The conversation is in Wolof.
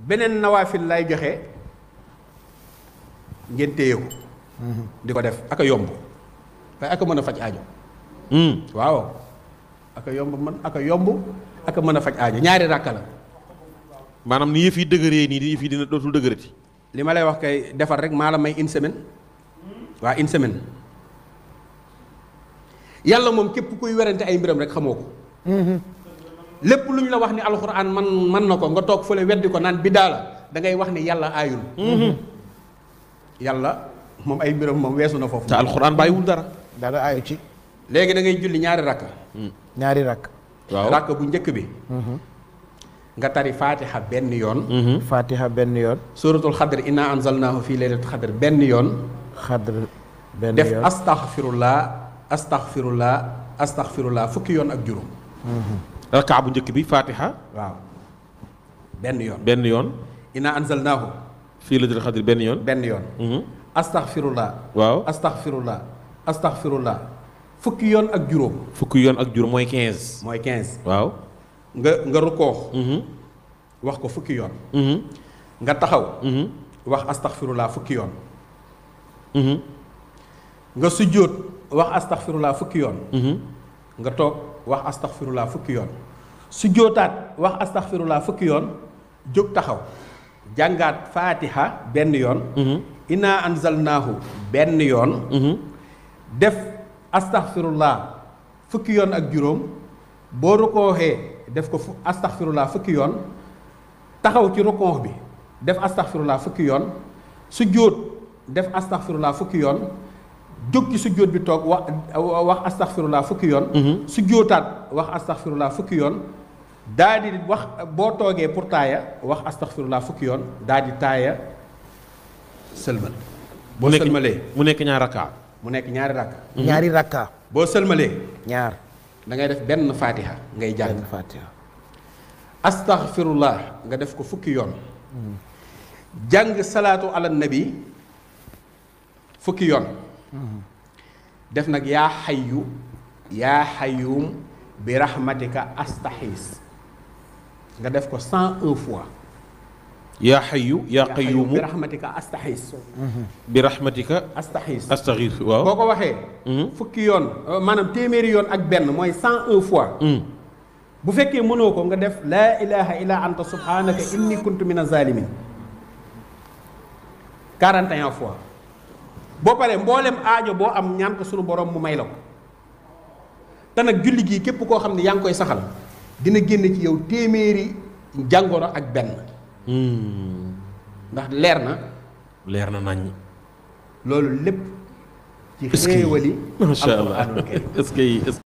beneen nawaafil lay joxe ngeen téye ko di ko def aka yomb waaye aka mën a faj aajo waaw aka yomb man aka yomb aka mën a faj aajo ñaari ràkka la maanaam ni yëf yi dëgëree nii di yëf yi dina dootul dëgërati li ma lay wax kay defar rek maa la may une semaine waa une semaine yàlla moom képp kuy werante ay mbiram rek xamoo ko lépp lu ñu la wax ni alxuraan man man na ko nga toog fële weddi ko naan biddaa la da ngay wax ni yàlla aayul yàlla moom ay mbiram moom weesu na foofu te alxuraan bàyyiwul dara dara aayu ci léegi da ngay julli ñaari rakka ñaari rakk waaw rakka bu njëkk bi nga tari faatiha benn yoon fatiha benn yoon suratul xadr inna anzalnahu fi laylatul xadr benn yoon xadr benn def yoon astaghfirullah astaghfirullah astaghfirullah fukki yoon ak juróom rakaa bu njëkk bi fatiha waaw benn yoon benn yoon inna anzalnahu fii la dil xadir benn yoon benn yoon astaghfirullah waaw astaghfirullah astaghfirullah fukki yoon ak juróom fukki yoon ak juróom mooy 15 mooy 15 waaw nga nga rukkoox wax ko fukki yoon nga taxaw wax astaghfirullah fukki yoon nga sujjóot wax astaghfirullah fukki yoon nga toog wax astaghfirullah fukki yoon sujjóotaat wax astaghfirullah fukki yoon jóg taxaw jàngaat faatiha benn yoon inna anzalnaahu benn yoon def astaghfirullah fukki yoon ak juróom boo rukkooxee def ko fu astaghfirullah fukki yoon taxaw ci rukkoox bi def astaghfirullah fukki yoon sujjóot def astaghfirullah fukki yoon jóg ci sujjóot bi toog wax wax astaghfirullah fukki yoon sujjóotaat wax astaghfirullah fukki yoon daa di wax boo toogee pour taaya wax astaghfirullah fukki yoon daa di taaya sëlmal boo nekk sëlmalee mu nekk ñaar rakaa mu nekk ñaari rakk ñaari rakka boo sëlmalee ñaar da ngay def benn faatiha ngay jàng benn fatiha astaghfirullah nga def ko fukki yoon jàng salaatu ala nabi fukki yoon def nag yaa xayyu yaa xayyum bi rahmatika astaxiis nga def ko cent un fois yaa xayu yaa yaa xayyum qayuumu bi rahmatika astaxiis bi rahmatika astaxiis astaghir waaw boo ko waxee fukki yoon euh, maanaam téeméeri yoon ak benn mooy cent un fois bu fekkee mënoo ko nga def laa ilaha illa anta subhanaka inni kuntu min azalimin 41 fois boo paree mboolem aajo boo am ñaan ko sunu borom mu may la ko te nag julli gii képp koo xam ne yaa ngi koy saxal dina génn ci yow téeméeri jàngoro ak benn ndax leer na leer na nañ loolu lépp ci Est-ce que- xéewali macha allah alquraanul karim est-ce que est-ce